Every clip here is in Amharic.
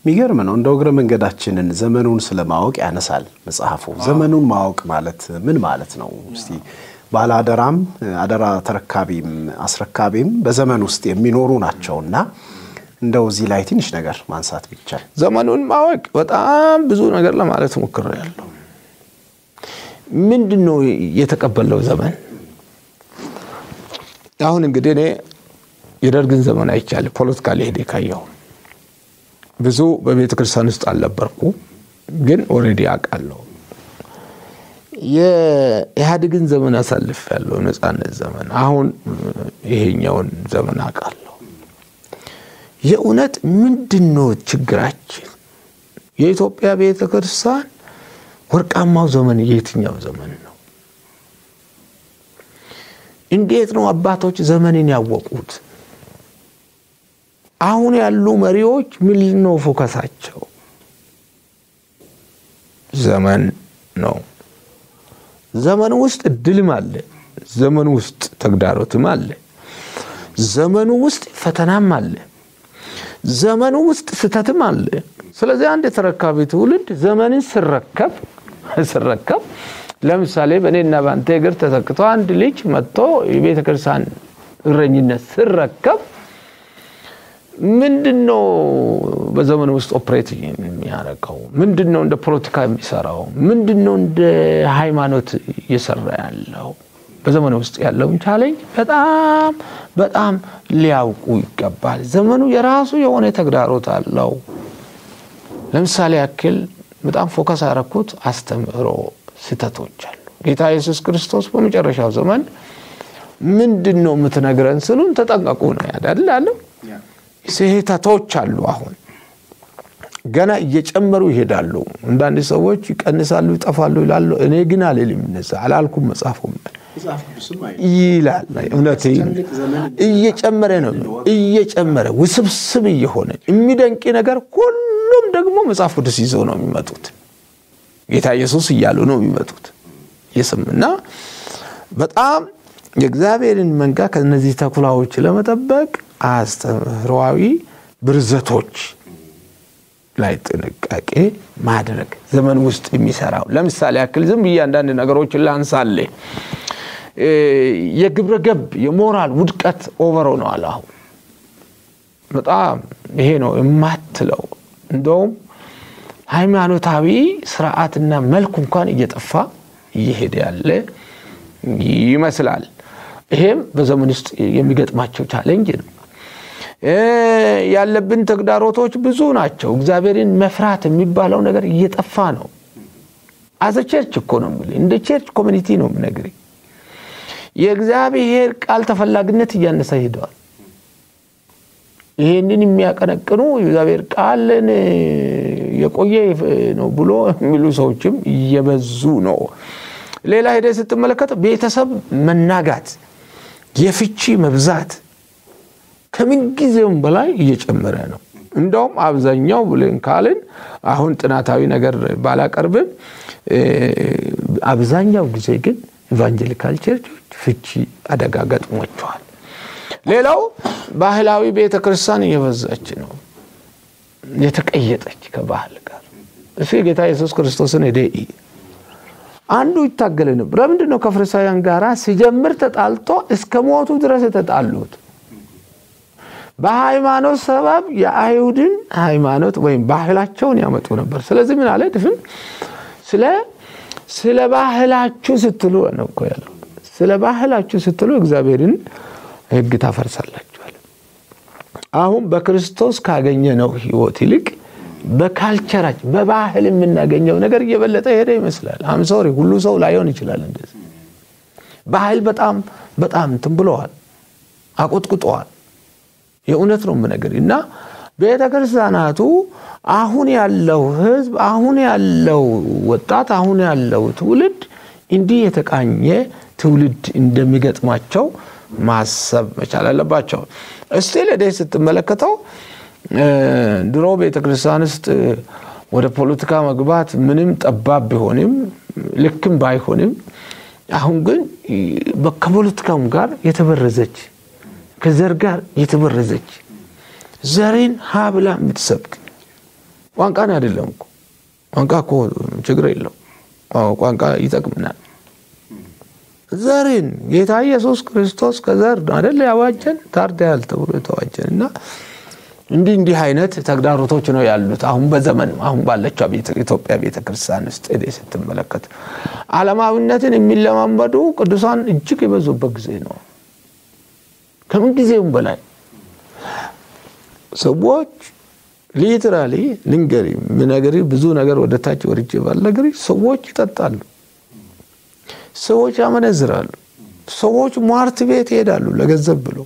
የሚገርም ነው። እንደ እግረ መንገዳችንን ዘመኑን ስለማወቅ ያነሳል መጽሐፉ። ዘመኑን ማወቅ ማለት ምን ማለት ነው? እስቲ ባለ አደራም አደራ ተረካቢም አስረካቢም በዘመን ውስጥ የሚኖሩ ናቸውና እንደው እዚህ ላይ ትንሽ ነገር ማንሳት ቢቻል። ዘመኑን ማወቅ በጣም ብዙ ነገር ለማለት ሞክሬያለሁ። ምንድን ነው የተቀበለው ዘመን? አሁን እንግዲህ እኔ የደርግን ዘመን አይቻለሁ። ፖለቲካ ሊሄድ ካየሁ ብዙ በቤተ ክርስቲያን ውስጥ አልነበርኩ፣ ግን ኦልሬዲ አውቃለሁ። የኢህአዴግን ዘመን አሳልፍ ያለው ነጻነት ዘመን፣ አሁን ይሄኛውን ዘመን አውቃለሁ። የእውነት ምንድን ነው ችግራችን? የኢትዮጵያ ቤተ ክርስቲያን ወርቃማው ዘመን የትኛው ዘመን ነው? እንዴት ነው አባቶች ዘመንን ያወቁት? አሁን ያሉ መሪዎች ምን ነው ፎከሳቸው? ዘመን ነው። ዘመን ውስጥ እድልም አለ፣ ዘመኑ ውስጥ ተግዳሮትም አለ፣ ዘመኑ ውስጥ ፈተናም አለ፣ ዘመኑ ውስጥ ስህተትም አለ። ስለዚህ አንድ የተረካቢ ትውልድ ዘመንን ስረከብ ስረከብ ለምሳሌ በእኔና በአንተ እግር ተተክቶ አንድ ልጅ መጥቶ የቤተ ክርስቲያን እረኝነት ስረከብ ምንድን ነው በዘመኑ ውስጥ ኦፕሬት የሚያደርገው? ምንድን ነው እንደ ፖለቲካ የሚሰራው? ምንድን ነው እንደ ሃይማኖት እየሰራ ያለው? በዘመኑ ውስጥ ያለውን ቻሌንጅ በጣም በጣም ሊያውቁ ይገባል። ዘመኑ የራሱ የሆነ ተግዳሮት አለው። ለምሳሌ ያክል በጣም ፎከስ ያደረኩት አስተምህሮ ስህተቶች አሉ። ጌታ ኢየሱስ ክርስቶስ በመጨረሻው ዘመን ምንድን ነው የምትነግረን ስሉን ተጠንቀቁ ነው ያዳል አለው። ስህተቶች አሉ። አሁን ገና እየጨመሩ ይሄዳሉ። አንዳንድ ሰዎች ይቀንሳሉ፣ ይጠፋሉ ይላሉ። እኔ ግን አልልም፣ እነዛ አላልኩም። መጽሐፉም ይላል እውነት እየጨመረ ነው እየጨመረ ውስብስብ እየሆነ የሚደንቅ ነገር ሁሉም ደግሞ መጽሐፍ ቅዱስ ይዘው ነው የሚመጡት። ጌታ ኢየሱስ እያሉ ነው የሚመጡት የስምና በጣም የእግዚአብሔርን መንጋ ከነዚህ ተኩላዎች ለመጠበቅ አስተምህሯዊ ብርዘቶች ላይ ጥንቃቄ ማድረግ ዘመን ውስጥ የሚሰራው ለምሳሌ ያክል ዝም ብዬ አንዳንድ ነገሮችን ላንሳሌ የግብረ ገብ የሞራል ውድቀት ኦቨር ሆነዋል። አሁን በጣም ይሄ ነው የማትለው እንደውም ሃይማኖታዊ ስርዓትና መልኩ እንኳን እየጠፋ እየሄደ ያለ ይመስላል። ይሄም በዘመን ውስጥ የሚገጥማቸው ቻሌንጅ ነው። ያለብን ተግዳሮቶች ብዙ ናቸው። እግዚአብሔርን መፍራት የሚባለው ነገር እየጠፋ ነው። አዘ ቸርች እኮ ነው የምልህ፣ እንደ ቸርች ኮሚኒቲ ነው የምነግርህ። የእግዚአብሔር ቃል ተፈላጊነት እያነሰ ሄደዋል። ይሄንን የሚያቀነቅኑ የእግዚአብሔር ቃልን የቆየ ነው ብሎ የሚሉ ሰዎችም እየበዙ ነው። ሌላ ሄደ ስትመለከት ቤተሰብ መናጋት፣ የፍቺ መብዛት ከምንጊዜውም በላይ እየጨመረ ነው። እንደውም አብዛኛው ብለን ካልን አሁን ጥናታዊ ነገር ባላቀርብም አብዛኛው ጊዜ ግን ኢቫንጀሊካል ቸርቾች ፍቺ አደጋ ገጥሟቸዋል። ሌላው ባህላዊ ቤተ ክርስቲያን እየበዛች ነው፣ የተቀየጠች ከባህል ጋር። እሱ የጌታ ኢየሱስ ክርስቶስን ሄደ አንዱ ይታገል ነበር። ለምንድን ነው ከፈሪሳውያን ጋር ሲጀምር ተጣልቶ እስከ ሞቱ ድረስ የተጣሉት? በሃይማኖት ሰበብ የአይሁድን ሃይማኖት ወይም ባህላቸውን ያመጡ ነበር። ስለዚህ ምን አለ ድፍን ስለ ስለ ባህላችሁ ስትሉ ነው እኮ ያለው። ስለ ባህላችሁ ስትሉ እግዚአብሔርን ሕግ ታፈርሳላችኋል። አሁን በክርስቶስ ካገኘነው ሕይወት ይልቅ በካልቸራችን በባህል የምናገኘው ነገር እየበለጠ ሄደ ይመስላል። አምሶሪ ሁሉ ሰው ላይሆን ይችላል። እንደዚህ ባህል በጣም በጣም እንትን ብለዋል፣ አቆጥቁጠዋል። የእውነት ነው የምነግር እና ቤተ ክርስቲያናቱ አሁን ያለው ህዝብ አሁን ያለው ወጣት አሁን ያለው ትውልድ እንዲህ የተቃኘ ትውልድ እንደሚገጥማቸው ማሰብ መቻል አለባቸው። እስቲል ሄደህ ስትመለከተው ድሮ ቤተ ክርስቲያን ውስጥ ወደ ፖለቲካ መግባት ምንም ጠባብ ቢሆንም ልክም ባይሆንም አሁን ግን ከፖለቲካውም ጋር የተበረዘች ከዘር ጋር የተበረዘች ዘሬን ሀ ብላ የምትሰብክ ቋንቋን አይደለም እኮ ቋንቋ እኮ ችግር የለው ቋንቋ ይጠቅምናል። ዘርን ጌታ ኢየሱስ ክርስቶስ ከዘር አደለ ያዋጀን ታርደያል ተብሎ የተዋጀን እና እንዲህ እንዲህ አይነት ተግዳሮቶች ነው ያሉት። አሁን በዘመን አሁን ባለችው ኢትዮጵያ ቤተ ክርስቲያን ውስጥ ሄደህ ስትመለከት ዓለማዊነትን የሚለማመዱ ቅዱሳን እጅግ የበዙበት ጊዜ ነው። ከምን ጊዜውም በላይ ሰዎች ሊትራሊ ልንገሪ ምነገሪ ብዙ ነገር ወደ ታች ወርጄ ባልነገሪ ሰዎች ይጠጣሉ፣ ሰዎች ያመነዝራሉ፣ ሰዎች ሟርት ቤት ይሄዳሉ ለገንዘብ ብሎ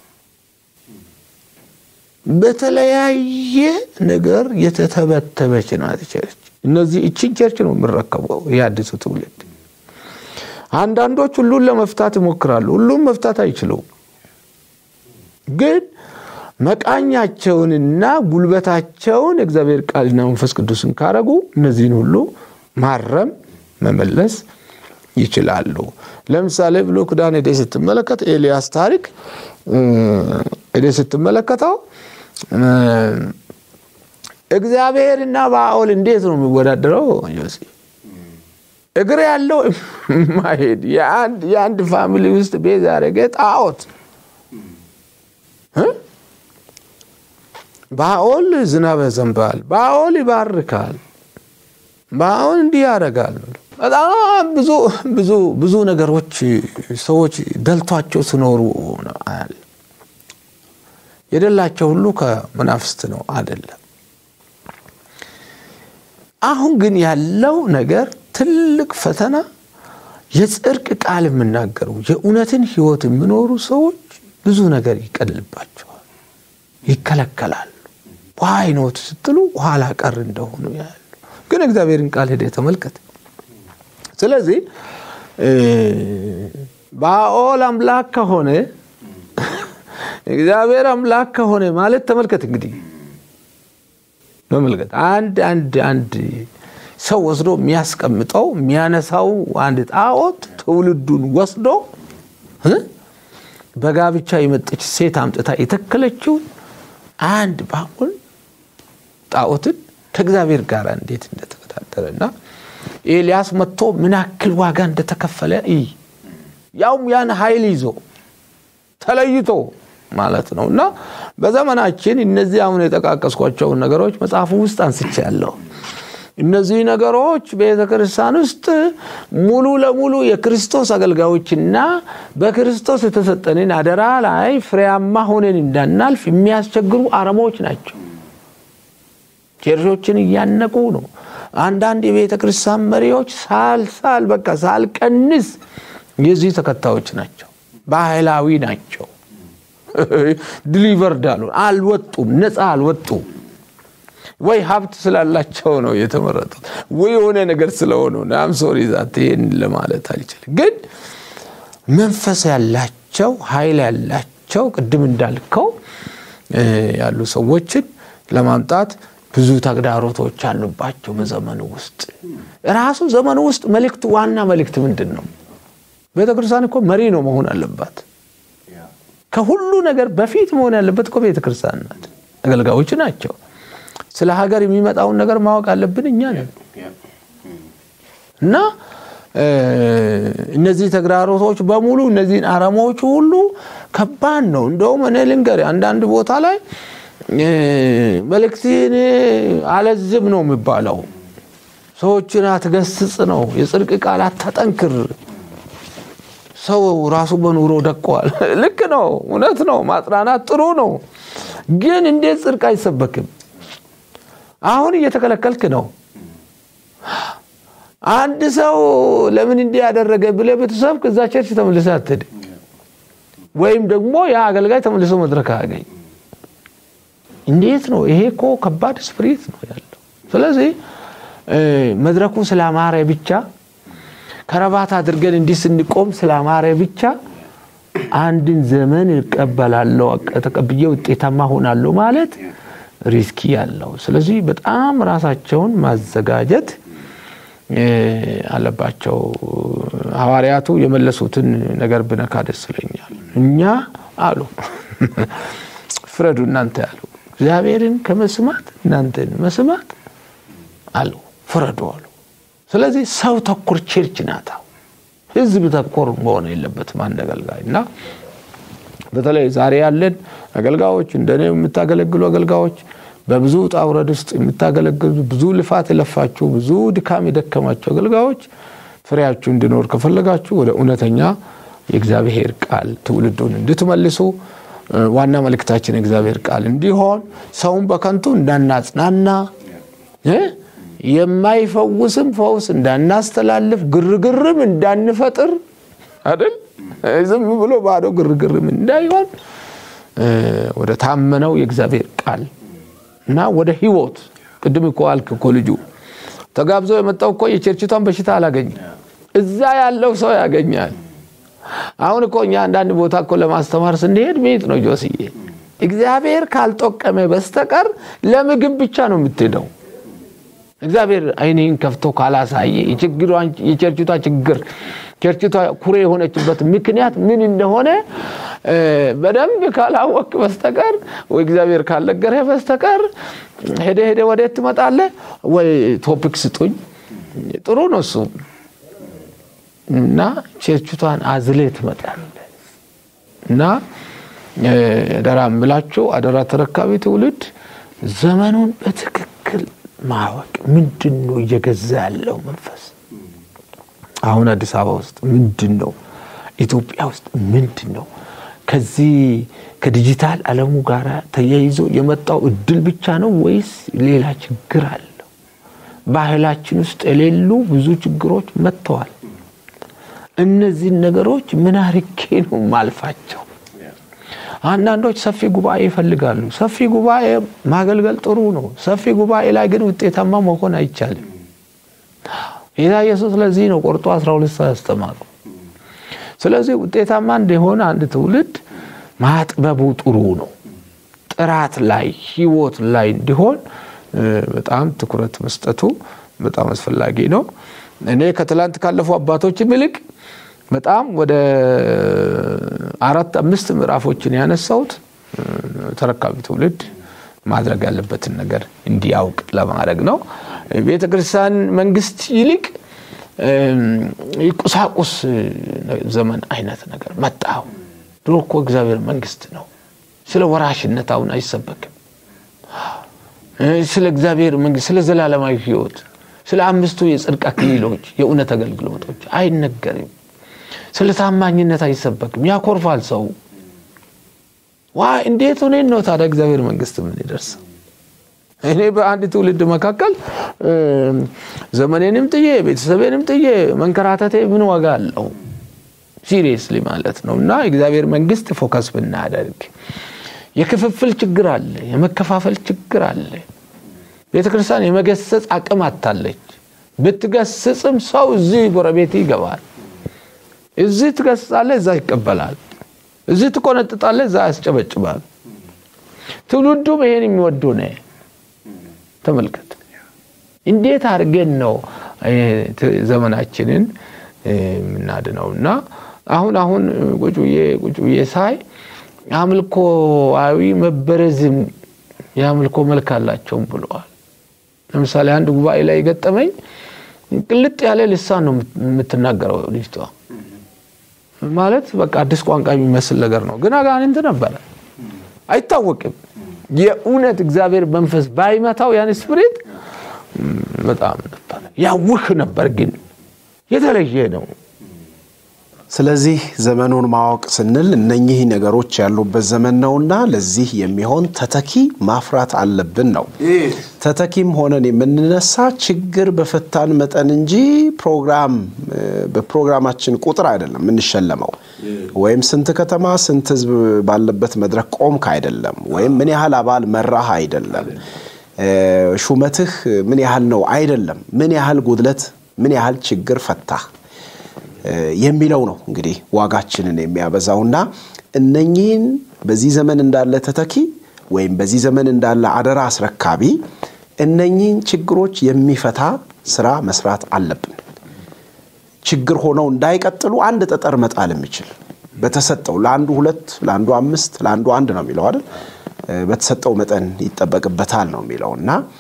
በተለያየ ነገር የተተበተበች ናት ቸርች። እነዚህ እችን ቸርች ነው የምረከበው የአዲሱ ትውልድ። አንዳንዶች ሁሉን ለመፍታት ይሞክራሉ። ሁሉም መፍታት አይችሉም። ግን መቃኛቸውንና ጉልበታቸውን እግዚአብሔር ቃልና መንፈስ ቅዱስን ካረጉ እነዚህን ሁሉ ማረም መመለስ ይችላሉ። ለምሳሌ ብሎ ኪዳን ሄደህ ስትመለከት ኤልያስ ታሪክ ሄደህ ስትመለከተው እግዚአብሔርና ባኦል እንዴት ነው የሚወዳደረው? ዮሴ እግር ያለው ማሄድ የአንድ ፋሚሊ ውስጥ ቤዝ ያደረገ ጣዖት ባኦል ዝናብ ያዘንባል፣ ባኦል ይባርካል፣ ባኦል እንዲህ ያደርጋል። በጣም ብዙ ብዙ ብዙ ነገሮች ሰዎች ደልቷቸው ሲኖሩ አያል የደላቸው ሁሉ ከመናፍስት ነው አይደለም። አሁን ግን ያለው ነገር ትልቅ ፈተና የጽድቅ ቃል የምናገሩ የእውነትን ሕይወት የሚኖሩ ሰዎች ብዙ ነገር ይቀልባቸዋል፣ ይከለከላሉ። ዋይኖት ስትሉ ኋላ ቀር እንደሆኑ ያሉ ግን እግዚአብሔርን ቃል ሄደ ተመልከት። ስለዚህ ባኦል አምላክ ከሆነ እግዚአብሔር አምላክ ከሆነ ማለት ተመልከት እንግዲህ ተመልከት አንድ አንድ አንድ ሰው ወስዶ የሚያስቀምጠው የሚያነሳው አንድ ጣዖት ትውልዱን ወስዶ በጋብቻ የመጠች ሴት አምጥታ የተከለችውን አንድ ባኦል ጣዖትን ከእግዚአብሔር ጋር እንዴት እንደተወዳደረ እና ኤልያስ መጥቶ ምን ያክል ዋጋ እንደተከፈለ እይ። ያውም ያን ኃይል ይዞ ተለይቶ ማለት ነው። እና በዘመናችን እነዚህ አሁን የጠቃቀስኳቸውን ነገሮች መጽሐፉ ውስጥ አንስቻለሁ። እነዚህ ነገሮች ቤተ ክርስቲያን ውስጥ ሙሉ ለሙሉ የክርስቶስ አገልጋዮችና በክርስቶስ የተሰጠንን አደራ ላይ ፍሬያማ ሆነን እንዳናልፍ የሚያስቸግሩ አረሞች ናቸው። ቸርቾችን እያነቁ ነው። አንዳንድ የቤተ ክርስቲያን መሪዎች ሳልሳል በቃ ሳልቀንስ የዚህ ተከታዮች ናቸው። ባህላዊ ናቸው። ዲሊቨርድ አሉ አልወጡም፣ ነፃ አልወጡም። ወይ ሀብት ስላላቸው ነው የተመረጡት፣ ወይ የሆነ ነገር ስለሆኑ ናም ሶሪ ዛት ይህን ለማለት አልችልም። ግን መንፈስ ያላቸው ኃይል ያላቸው ቅድም እንዳልከው ያሉ ሰዎችን ለማምጣት ብዙ ተግዳሮቶች አሉባቸው። በዘመኑ ውስጥ ራሱ ዘመኑ ውስጥ መልእክት ዋና መልእክት ምንድን ነው? ቤተክርስቲያን እኮ መሪ ነው መሆን አለባት። ከሁሉ ነገር በፊት መሆን ያለበት እኮ ቤተክርስቲያን ናት። አገልጋዮች ናቸው። ስለ ሀገር የሚመጣውን ነገር ማወቅ አለብን እኛ ነን እና እነዚህ ተግዳሮቶች በሙሉ እነዚህን አረሞች ሁሉ ከባድ ነው። እንደውም እኔ ልንገር አንዳንድ ቦታ ላይ መልእክትን አለዝብ ነው የሚባለው። ሰዎችን አትገስጽ ነው። የጽድቅ ቃል አታጠንክር። ሰው ራሱ በኑሮ ደቀዋል። ልክ ነው፣ እውነት ነው። ማጽናናት ጥሩ ነው። ግን እንዴት ጽድቅ አይሰበክም? አሁን እየተከለከልክ ነው። አንድ ሰው ለምን እንዲህ ያደረገ ብለህ ብትሰብክ እዛ ቸርች ተመልሰህ አትሄድም። ወይም ደግሞ ያ አገልጋይ ተመልሶ መድረክ አያገኝ። እንዴት ነው? ይሄ እኮ ከባድ ስፕሪት ነው ያለው። ስለዚህ መድረኩ ስላማረ ብቻ ከረባት አድርገን እንዲህ ስንቆም ስላማረ ብቻ አንድን ዘመን እቀበላለሁ ተቀብዬ ውጤታማ ሆናለሁ ማለት ሪስኪ ያለው። ስለዚህ በጣም ራሳቸውን ማዘጋጀት አለባቸው። ሐዋርያቱ የመለሱትን ነገር ብነካ ደስ ይለኛል። እኛ አሉ ፍረዱ እናንተ ያሉ እግዚአብሔርን ከመስማት እናንተን መስማት አሉ፣ ፍረዱ አሉ። ስለዚህ ሰው ተኮር ቸርች ናታ። ህዝብ ተኮር መሆን የለበትም አንድ አገልጋይ እና በተለይ ዛሬ ያለን አገልጋዮች እንደኔ የምታገለግሉ አገልጋዮች በብዙ ውጣ ውረድ ውስጥ የምታገለግሉ ብዙ ልፋት የለፋችሁ ብዙ ድካም የደከማችሁ አገልጋዮች ፍሬያችሁ እንዲኖር ከፈለጋችሁ ወደ እውነተኛ የእግዚአብሔር ቃል ትውልዱን እንድትመልሱ ዋና መልእክታችን የእግዚአብሔር ቃል እንዲሆን ሰውን በከንቱ እንዳናጽናና የማይፈውስም ፈውስ እንዳናስተላልፍ ግርግርም እንዳንፈጥር አይደል ዝም ብሎ ባዶ ግርግርም እንዳይሆን ወደ ታመነው የእግዚአብሔር ቃል እና ወደ ህይወት ቅድም እኮ አልክ እኮ ልጁ ተጋብዞ የመጣው እኮ የቸርችቷን በሽታ አላገኘም። እዛ ያለው ሰው ያገኛል። አሁን እኮ እኛ አንዳንድ ቦታ እኮ ለማስተማር ስንሄድ ቤት ነው ጆስዬ፣ እግዚአብሔር ካልጠቀመ በስተቀር ለምግብ ብቻ ነው የምትሄደው። እግዚአብሔር አይንህን ከፍቶ ካላሳየ የቸርችቷ ችግር ቸርችቷ ኩሬ የሆነችበት ምክንያት ምን እንደሆነ በደንብ ካላወቅ በስተቀር ወይ እግዚአብሔር ካልነገረህ በስተቀር ሄደ ሄደ ወዴት ትመጣለህ? ወይ ቶፒክ ስጡኝ ጥሩ ነው እሱ እና ቸርችቷን አዝሌ ትመጣለህ እና አደራ የምላችሁ አደራ ተረካቢ ትውልድ ዘመኑን በትክክል ማወቅ ምንድን ነው እየገዛ ያለው መንፈስ አሁን አዲስ አበባ ውስጥ ምንድን ነው? ኢትዮጵያ ውስጥ ምንድን ነው? ከዚህ ከዲጂታል ዓለሙ ጋር ተያይዞ የመጣው እድል ብቻ ነው ወይስ ሌላ ችግር አለው? ባህላችን ውስጥ የሌሉ ብዙ ችግሮች መጥተዋል። እነዚህን ነገሮች ምን አርጌ ነው ማልፋቸው? አንዳንዶች ሰፊ ጉባኤ ይፈልጋሉ። ሰፊ ጉባኤ ማገልገል ጥሩ ነው። ሰፊ ጉባኤ ላይ ግን ውጤታማ መሆን አይቻልም። ጌታ ኢየሱስ ለዚህ ነው ቆርጦ 12 ሰው ያስተማሩ። ስለዚህ ውጤታማ እንደሆነ አንድ ትውልድ ማጥበቡ ጥሩ ነው። ጥራት ላይ ህይወት ላይ እንዲሆን በጣም ትኩረት መስጠቱ በጣም አስፈላጊ ነው። እኔ ከትላንት ካለፉ አባቶችም ይልቅ በጣም ወደ አራት አምስት ምዕራፎችን ያነሳሁት ተረካቢ ትውልድ ማድረግ ያለበትን ነገር እንዲያውቅ ለማድረግ ነው። ቤተ ክርስቲያን መንግስት ይልቅ ቁሳቁስ ዘመን አይነት ነገር መጣው። ድሮ እኮ እግዚአብሔር መንግስት ነው። ስለ ወራሽነት አሁን አይሰበክም። ስለ እግዚአብሔር መንግስት፣ ስለ ዘላለማዊ ህይወት፣ ስለ አምስቱ የጽድቅ አክሊሎች፣ የእውነት አገልግሎቶች አይነገርም። ስለ ታማኝነት አይሰበክም። ያኮርፋል ሰው። ዋ እንዴት ሆኔን ነው ታዲያ እግዚአብሔር መንግስት ምን ይደርሰው? እኔ በአንድ ትውልድ መካከል ዘመኔንም ጥዬ ቤተሰቤንም ጥዬ መንከራተቴ ምን ዋጋ አለው? ሲሪየስሊ ማለት ነው። እና የእግዚአብሔር መንግስት ፎከስ ብናደርግ የክፍፍል ችግር አለ፣ የመከፋፈል ችግር አለ። ቤተ ክርስቲያን የመገሰጽ አቅም አታለች። ብትገስጽም ሰው እዚህ ጎረቤት ይገባል። እዚህ ትገስጻለህ፣ እዛ ይቀበላል። እዚህ ትቆነጥጣለህ፣ እዛ ያስጨበጭባል። ትውልዱም ይሄን የሚወዱ ነ ተመልከት። እንዴት አድርገን ነው ዘመናችንን የምናድነው? እና አሁን አሁን ቁጭ ብዬ ቁጭ ብዬ ሳይ አምልኮዊ መበረዝም የአምልኮ መልክ አላቸውም ብለዋል። ለምሳሌ አንድ ጉባኤ ላይ ገጠመኝ። ቅልጥ ያለ ልሳን ነው የምትናገረው ልጅቷ። ማለት በቃ አዲስ ቋንቋ የሚመስል ነገር ነው፣ ግን አጋንንት ነበረ፣ አይታወቅም። የእውነት እግዚአብሔር መንፈስ ባይመታው ያን ስፕሪት በጣም ነበር ያውህ ነበር፣ ግን የተለየ ነው። ስለዚህ ዘመኑን ማወቅ ስንል እነኚህ ነገሮች ያሉበት ዘመን ነውና ለዚህ የሚሆን ተተኪ ማፍራት አለብን ነው። ተተኪም ሆነን የምንነሳ ችግር በፈታን መጠን እንጂ ፕሮግራም በፕሮግራማችን ቁጥር አይደለም የምንሸለመው። ወይም ስንት ከተማ ስንት ሕዝብ ባለበት መድረክ ቆምክ አይደለም። ወይም ምን ያህል አባል መራህ አይደለም። ሹመትህ ምን ያህል ነው አይደለም። ምን ያህል ጉድለት፣ ምን ያህል ችግር ፈታህ የሚለው ነው እንግዲህ ዋጋችንን የሚያበዛውና እነኚህን በዚህ ዘመን እንዳለ ተተኪ ወይም በዚህ ዘመን እንዳለ አደራ አስረካቢ እነኚህን ችግሮች የሚፈታ ስራ መስራት አለብን። ችግር ሆነው እንዳይቀጥሉ አንድ ጠጠር መጣል የሚችል በተሰጠው ለአንዱ ሁለት፣ ለአንዱ አምስት፣ ለአንዱ አንድ ነው የሚለው አይደል? በተሰጠው መጠን ይጠበቅበታል ነው የሚለው እና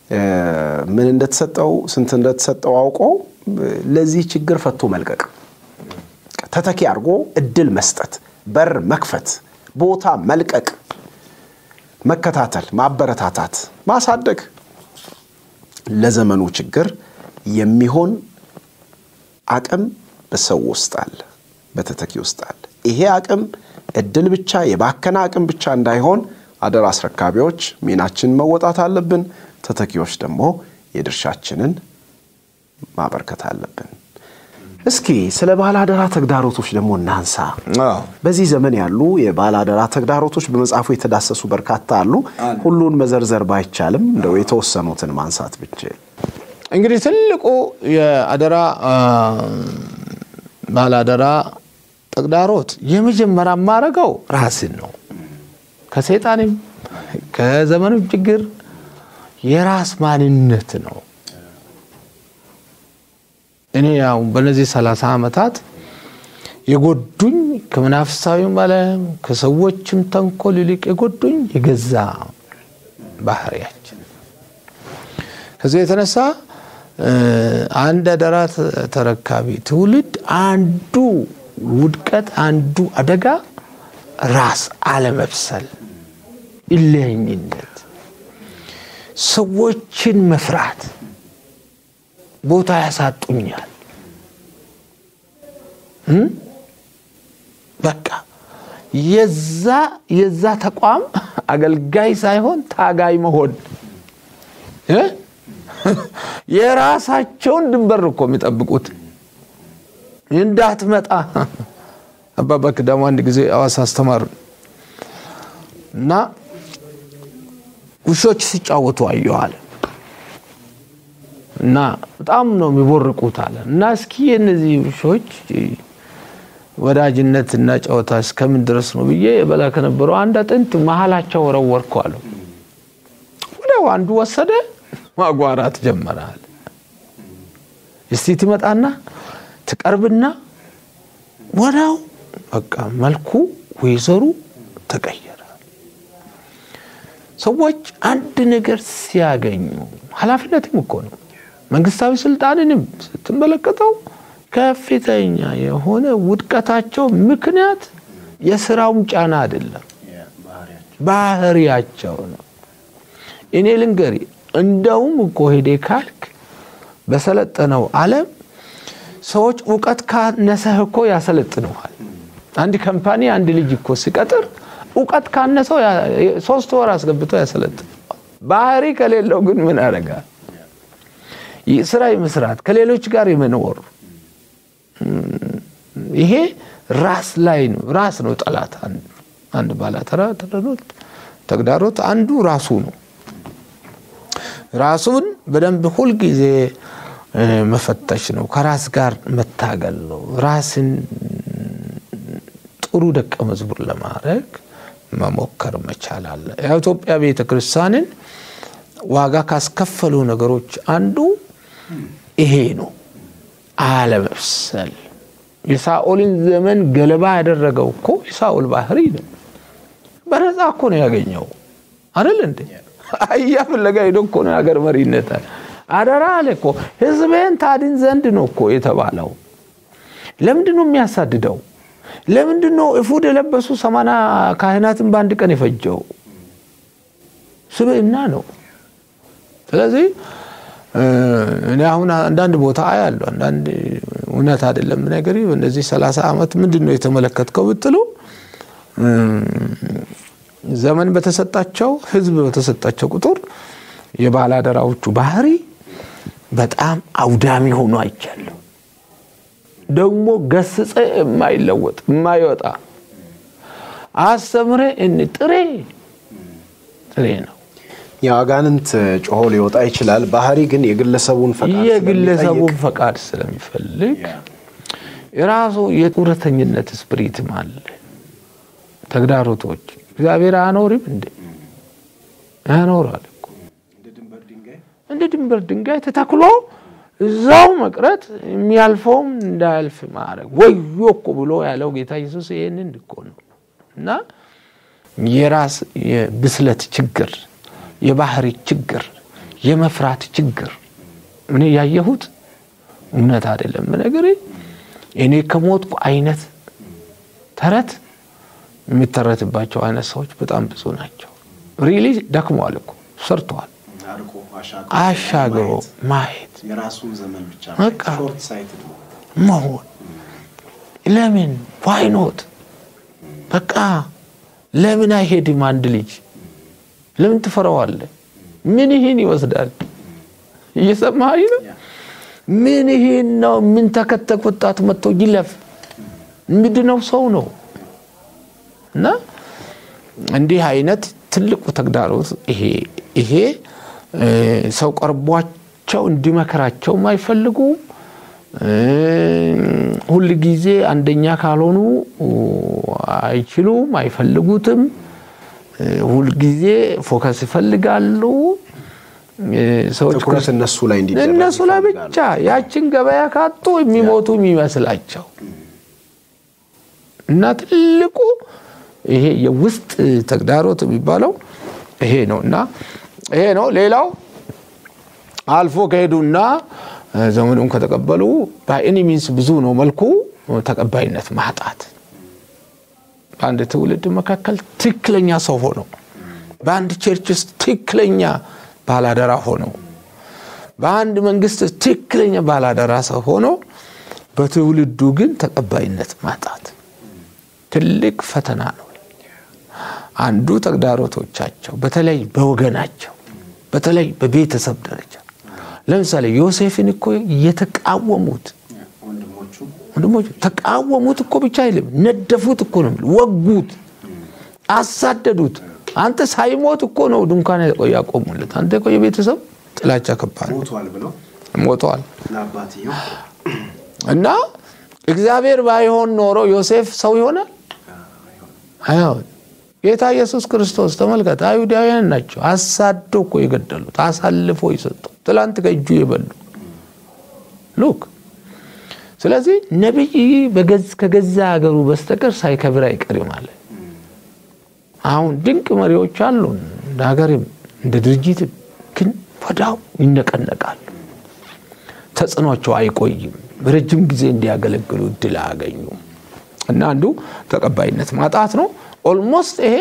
ምን እንደተሰጠው ስንት እንደተሰጠው አውቆ ለዚህ ችግር ፈቶ መልቀቅ፣ ተተኪ አድርጎ እድል መስጠት፣ በር መክፈት፣ ቦታ መልቀቅ፣ መከታተል፣ ማበረታታት፣ ማሳደግ ለዘመኑ ችግር የሚሆን አቅም በሰው ውስጥ አለ፣ በተተኪ ውስጥ አለ። ይሄ አቅም እድል ብቻ የባከነ አቅም ብቻ እንዳይሆን አደራ አስረካቢዎች ሚናችንን መወጣት አለብን። ተተኪዎች ደግሞ የድርሻችንን ማበርከት አለብን። እስኪ ስለ ባለ አደራ ተግዳሮቶች ደግሞ እናንሳ። በዚህ ዘመን ያሉ የባለ አደራ ተግዳሮቶች በመጽሐፉ የተዳሰሱ በርካታ አሉ። ሁሉን መዘርዘር ባይቻልም እንደው የተወሰኑትን ማንሳት ብችል እንግዲህ ትልቁ የአደራ ባለ አደራ ተግዳሮት የመጀመሪያ የማደርገው ራስን ነው። ከሰይጣንም ከዘመኑ ችግር የራስ ማንነት ነው። እኔ ያው በነዚህ ሰላሳ ዓመታት የጎዱኝ ከመናፍሳዊም ዓለም ከሰዎችም ተንኮል ይልቅ የጎዱኝ የገዛ ባህሪያችን ከዚህ የተነሳ አንድ አደራ ተረካቢ ትውልድ አንዱ ውድቀት አንዱ አደጋ ራስ አለመብሰል፣ እልህኝነት፣ ሰዎችን መፍራት ቦታ ያሳጡኛል። በቃ የዛ የዛ ተቋም አገልጋይ ሳይሆን ታጋይ መሆን የራሳቸውን ድንበር እኮ የሚጠብቁት እንዳትመጣ አባባ ክዳሙ አንድ ጊዜ አዋሳ አስተማሩ እና ውሾች ሲጫወቱ አየዋል እና በጣም ነው የሚቦርቁት አለ እና እስኪ የእነዚህ ውሾች ወዳጅነት እና ጨዋታ እስከምን ድረስ ነው ብዬ የበላ ከነበረው አንድ አጥንት መሀላቸው ወረወርኩ አለው። ወዲያው አንዱ ወሰደ ማጓራት ጀመራል። እስቲ ትመጣና ትቀርብና ወዲያው በቃ መልኩ ወይዘሩ ተቀየረ። ሰዎች አንድ ነገር ሲያገኙ ኃላፊነትም እኮ ነው። መንግስታዊ ስልጣንንም ስትመለከተው ከፍተኛ የሆነ ውድቀታቸው ምክንያት የስራውም ጫና አይደለም፣ ባህሪያቸው ነው። እኔ ልንገሪ፣ እንደውም እኮ ሄዴ ካልክ በሰለጠነው ዓለም ሰዎች እውቀት ካነሰህ እኮ ያሰለጥነዋል። አንድ ካምፓኒ አንድ ልጅ እኮ ሲቀጥር እውቀት ካነሰው ሶስት ወር አስገብቶ ያሰለጥነዋል። ባህሪ ከሌለው ግን ምን ያደርጋል? ስራ የመስራት ከሌሎች ጋር የመኖር ይሄ ራስ ላይ ነው። ራስ ነው ጠላት። አንድ ባላተራ ተግዳሮት አንዱ ራሱ ነው። ራሱን በደንብ ሁልጊዜ መፈተሽ ነው። ከራስ ጋር መታገል ነው። ራስን ጥሩ ደቀ መዝሙር ለማድረግ መሞከር መቻል አለ። የኢትዮጵያ ቤተ ክርስቲያንን ዋጋ ካስከፈሉ ነገሮች አንዱ ይሄ ነው፣ አለመብሰል። የሳኦልን ዘመን ገለባ ያደረገው እኮ የሳኦል ባህሪ ነው። በነፃ እኮ ነው ያገኘው አይደል እንዴ? አህያ ፍለጋ ሄዶ እኮ ነው የሀገር መሪነት አደራ አለ እኮ ህዝቤን ታድን ዘንድ ነው እኮ የተባለው። ለምንድን ነው የሚያሳድደው? ለምንድን ነው እፉድ የለበሱ ሰማና ካህናትን በአንድ ቀን የፈጀው? ስብዕና ነው። ስለዚህ እኔ አሁን አንዳንድ ቦታ አያለሁ። አንዳንድ እውነት አይደለም ነገር በእነዚህ ሰላሳ ዓመት ምንድን ነው የተመለከትከው ብትሉ ዘመን በተሰጣቸው ህዝብ በተሰጣቸው ቁጥር የባላደራዎቹ ባህሪ በጣም አውዳሚ ሆኖ አይቻለሁ። ደግሞ ገስጸ የማይለወጥ የማይወጣ አስተምረ እን ጥሬ ጥሬ ነው። የአጋንንት ጮሆ ሊወጣ ይችላል። ባህሪ ግን የግለሰቡን ፈቃድ የግለሰቡን ፈቃድ ስለሚፈልግ የራሱ የጡረተኝነት ስፕሪትም አለ። ተግዳሮቶች እግዚአብሔር አያኖርም እንዴ? ያኖራል እኮ እንደ ድንበር ድንጋይ ተተክሎ እዛው መቅረት የሚያልፈውም እንዳያልፍ ማድረግ ወዮ እኮ ብሎ ያለው ጌታ ኢየሱስ ይህንን እኮ ነው። እና የራስ የብስለት ችግር፣ የባህሪ ችግር፣ የመፍራት ችግር እኔ ያየሁት እውነት አይደለም ነገር እኔ ከሞትኩ አይነት ተረት የሚተረትባቸው አይነት ሰዎች በጣም ብዙ ናቸው። ሪሊ ደክመዋል እኮ ሰርተዋል። አሻግሮ ማየት የራሱን ዘመን ብቻ በቃ ሾርት ሳይትድ ነው። መሆን ለምን ዋይኖት በቃ ለምን አይሄድም? አንድ ልጅ ለምን ትፈራዋለህ? ምን ይህን ይወስዳል? እየሰማኸኝ ነው? ምን ይህን ነው? ምን ተከተክ ወጣቱ መጥቶ ይለፍ ምንድነው? ሰው ነው እና እንዲህ አይነት ትልቁ ተግዳሮት ይሄ ይሄ እ ሰው ቀርቧቸው እንዲመከራቸውም አይፈልጉም። እ ሁል ጊዜ አንደኛ ካልሆኑ አይችሉም፣ አይፈልጉትም። እ ሁል ጊዜ ፎከስ ይፈልጋሉ። እ ሰዎች ትኩረት እነሱ ላይ እንዲደረግ እነሱ ላይ ይፈልጋሉ። ብቻ ያችን ገበያ ካጡ የሚሞቱ የሚመስላቸው እና ትልቁ ይሄ የውስጥ ተግዳሮት የሚባለው ይሄ ነው እና ይሄ ነው። ሌላው አልፎ ከሄዱና ዘመኑን ከተቀበሉ በኤኒ ሚንስ ብዙ ነው መልኩ ተቀባይነት ማጣት በአንድ ትውልድ መካከል ትክክለኛ ሰው ሆኖ በአንድ ቸርች ውስጥ ትክክለኛ ባላደራ ሆኖ በአንድ መንግስት ውስጥ ትክክለኛ ባላደራ ሰው ሆኖ በትውልዱ ግን ተቀባይነት ማጣት ትልቅ ፈተና ነው። አንዱ ተግዳሮቶቻቸው በተለይ በወገናቸው በተለይ በቤተሰብ ደረጃ ለምሳሌ ዮሴፍን እኮ የተቃወሙት ወንድሞቹ ወንድሞች ተቃወሙት እኮ ብቻ አይልም፣ ነደፉት እኮ ነው የሚለው። ወጉት፣ አሳደዱት። አንተ ሳይሞት እኮ ነው ድንኳን ያቆሙለት። አንተ እኮ የቤተሰብ ጥላቻ ከባድ ነው። ሞቷል ብለው ሞተዋል ለአባትየው እና እግዚአብሔር ባይሆን ኖሮ ዮሴፍ ሰው ይሆናል አይሆን። ጌታ ኢየሱስ ክርስቶስ ተመልከት፣ አይሁዳውያን ናቸው አሳዶ እኮ የገደሉት አሳልፎ የሰጡ ትላንት ከእጁ የበሉ ሉክ። ስለዚህ ነቢይ በገዝ ከገዛ ሀገሩ በስተቀር ሳይከብር አይቀርም አለ። አሁን ድንቅ መሪዎች አሉን እንደ ሀገርም እንደ ድርጅትም፣ ግን ወዳው ይነቀነቃሉ። ተጽዕኗቸው አይቆይም። በረጅም ጊዜ እንዲያገለግሉ እድል አያገኙም። እና አንዱ ተቀባይነት ማጣት ነው። ኦልሞስት ይሄ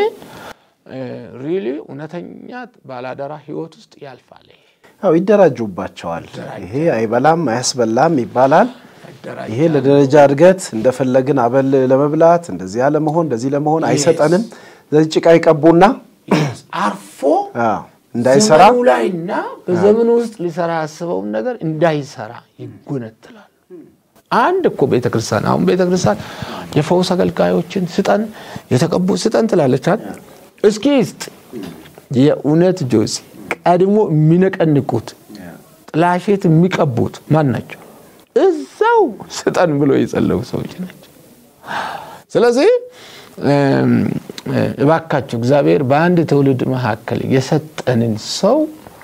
ሪሊ እውነተኛ ባላደራ ህይወት ውስጥ ያልፋል። ይሄ ያው ይደራጁባቸዋል። ይሄ አይበላም አያስበላም ይባላል። ይሄ ለደረጃ እድገት እንደፈለግን አበል ለመብላት እንደዚህ ለመሆን እንደዚህ ለመሆን አይሰጠንም። ስለዚህ ጭቃ ይቀቡና አርፎ አዎ፣ እንዳይሰራ ዘመኑ ላይና በዘመኑ ውስጥ ሊሰራ ያስበውን ነገር እንዳይሰራ ይጎነትላል። አንድ እኮ ቤተክርስቲያን አሁን ቤተክርስቲያን የፈውስ አገልጋዮችን ስጠን የተቀቡ ስጠን ትላለች አይደል? እስኪ ስጥ የእውነት ጆሲ ቀድሞ የሚነቀንቁት ጥላሸት የሚቀቡት ማን ናቸው? እዛው ስጠን ብሎ የጸለዩ ሰዎች ናቸው። ስለዚህ እባካችሁ እግዚአብሔር በአንድ ትውልድ መካከል የሰጠንን ሰው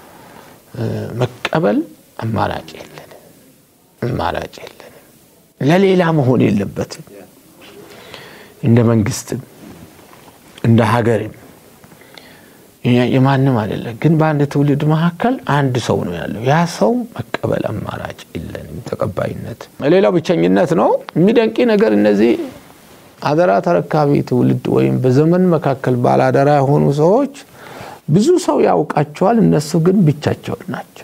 መቀበል አማራጭ የለንም፣ አማራጭ የለንም። ለሌላ መሆን የለበትም። እንደ መንግስትም እንደ ሀገርም የማንም አይደለም። ግን በአንድ ትውልድ መካከል አንድ ሰው ነው ያለው። ያ ሰው መቀበል አማራጭ የለንም፣ ተቀባይነት። ሌላው ብቸኝነት ነው። የሚደንቂ ነገር እነዚህ አደራ ተረካቢ ትውልድ ወይም በዘመን መካከል ባላደራ የሆኑ ሰዎች ብዙ ሰው ያውቃቸዋል፣ እነሱ ግን ብቻቸውን ናቸው።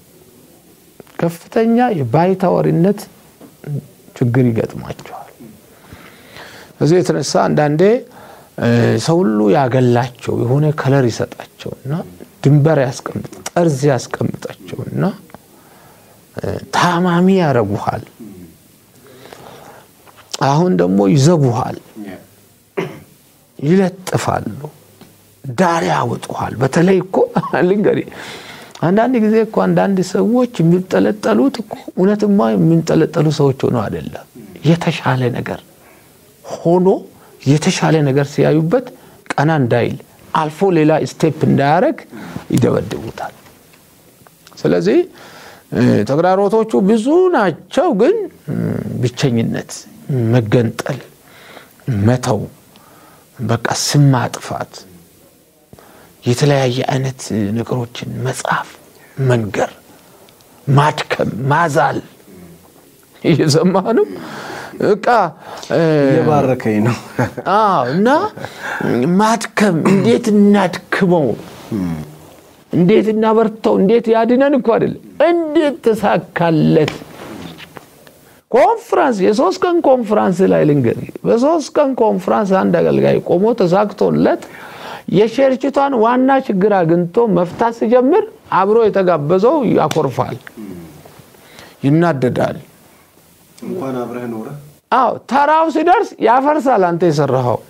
ከፍተኛ የባይታወሪነት ችግር ይገጥማቸዋል። ከዚህ የተነሳ አንዳንዴ ሰው ሁሉ ያገላቸው የሆነ ከለር ይሰጣቸውና ድንበር ያስቀምጥ ጠርዝ ያስቀምጣቸውና ታማሚ ያረጉሃል። አሁን ደግሞ ይዘጉሃል፣ ይለጥፋሉ፣ ዳር ያወጡሃል። በተለይ እኮ ልንገርህ አንዳንድ ጊዜ እኮ አንዳንድ ሰዎች የሚጠለጠሉት እኮ እውነትማ የሚንጠለጠሉ ሰዎች ሆነው አይደለም። የተሻለ ነገር ሆኖ የተሻለ ነገር ሲያዩበት ቀና እንዳይል አልፎ ሌላ ስቴፕ እንዳያደርግ ይደበድቡታል። ስለዚህ ተግዳሮቶቹ ብዙ ናቸው። ግን ብቸኝነት፣ መገንጠል፣ መተው፣ በቃ ስም ማጥፋት፣ የተለያየ አይነት ነገሮችን መጻፍ መንገር፣ ማድከም፣ ማዛል እየሰማህ ነው። በቃ እየባረከኝ ነው። አዎ እና ማድከም እንዴት እናድክመው፣ እንዴት እናበርተው፣ እንዴት ያድነን እኮ አይደለም፣ እንዴት ተሳካለት። ኮንፍራንስ የሶስት ቀን ኮንፍራንስ ላይ ልንገር፣ በሶስት ቀን ኮንፍራንስ አንድ አገልጋይ ቆሞ ተሳክቶለት የቸርችቷን ዋና ችግር አግኝቶ መፍታት ሲጀምር አብሮ የተጋበዘው ያኮርፋል፣ ይናደዳል። እንኳን አብረህ ኖረ አዎ ተራው ሲደርስ ያፈርሳል። አንተ የሰራኸው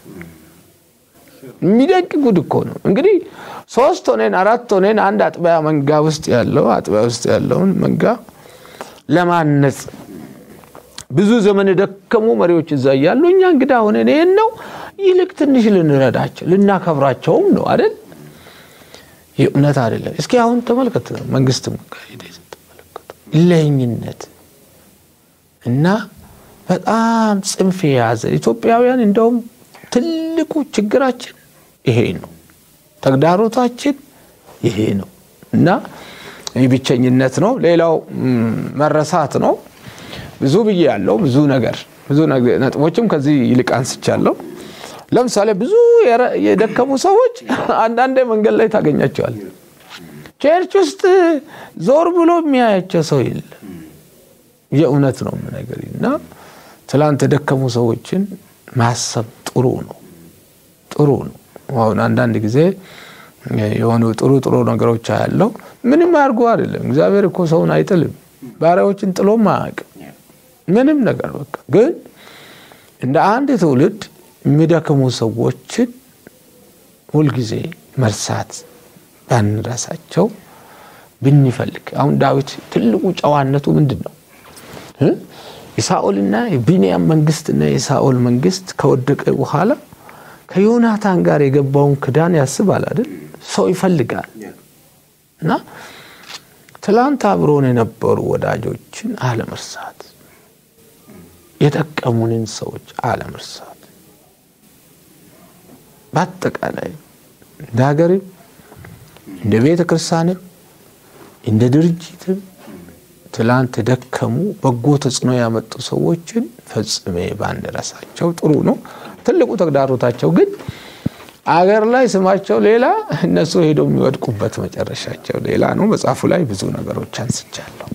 የሚደንቅ ጉድ እኮ ነው። እንግዲህ ሶስት ሆኔን አራት ሆኔን አንድ አጥቢያ መንጋ ውስጥ ያለው አጥቢያ ውስጥ ያለውን መንጋ ለማነጽ ብዙ ዘመን የደከሙ መሪዎች እዛ እያሉ እኛ እንግዳ ሆነን ይህን ነው ይልቅ ትንሽ ልንረዳቸው ልናከብራቸውም ነው አይደል? የእውነት አይደለም። እስኪ አሁን ተመልከት፣ መንግስትም ጋር ሄደህ ስትመለከቱ ለኝነት እና በጣም ጽንፍ የያዘ ኢትዮጵያውያን እንደውም ትልቁ ችግራችን ይሄ ነው፣ ተግዳሮታችን ይሄ ነው እና ይህ ብቸኝነት ነው። ሌላው መረሳት ነው። ብዙ ብዬ ያለው ብዙ ነገር ብዙ ነጥቦችም ከዚህ ይልቅ አንስቻለሁ። ለምሳሌ ብዙ የደከሙ ሰዎች አንዳንዴ መንገድ ላይ ታገኛቸዋል። ቸርች ውስጥ ዞር ብሎ የሚያያቸው ሰው የለም። የእውነት ነው ነገር እና ትላንት የደከሙ ሰዎችን ማሰብ ጥሩ ነው፣ ጥሩ ነው። አሁን አንዳንድ ጊዜ የሆኑ ጥሩ ጥሩ ነገሮች ያለው ምንም አያርጉ አይደለም። እግዚአብሔር እኮ ሰውን አይጥልም፣ ባሪያዎችን ጥሎም አያውቅም። ምንም ነገር በቃ ግን እንደ አንድ ትውልድ የሚደክሙ ሰዎችን ሁልጊዜ መርሳት ባንረሳቸው ብንፈልግ። አሁን ዳዊት ትልቁ ጨዋነቱ ምንድን ነው? የሳኦልና የቢንያም መንግስትና የሳኦል መንግስት ከወደቀ በኋላ ከዮናታን ጋር የገባውን ክዳን ያስባል አይደል? ሰው ይፈልጋል እና ትላንት አብሮን የነበሩ ወዳጆችን አለመርሳት፣ የጠቀሙንን ሰዎች አለመርሳት፣ በአጠቃላይ እንደ ሀገርም እንደ ቤተ ክርስቲያንም እንደ ድርጅትም ትላንት ደከሙ በጎ ተጽዕኖ ያመጡ ሰዎችን ፈጽሜ ባንረሳቸው ጥሩ ነው። ትልቁ ተግዳሮታቸው ግን አገር ላይ ስማቸው ሌላ፣ እነሱ ሄደው የሚወድቁበት መጨረሻቸው ሌላ ነው። መጽሐፉ ላይ ብዙ ነገሮች አንስቻለሁ።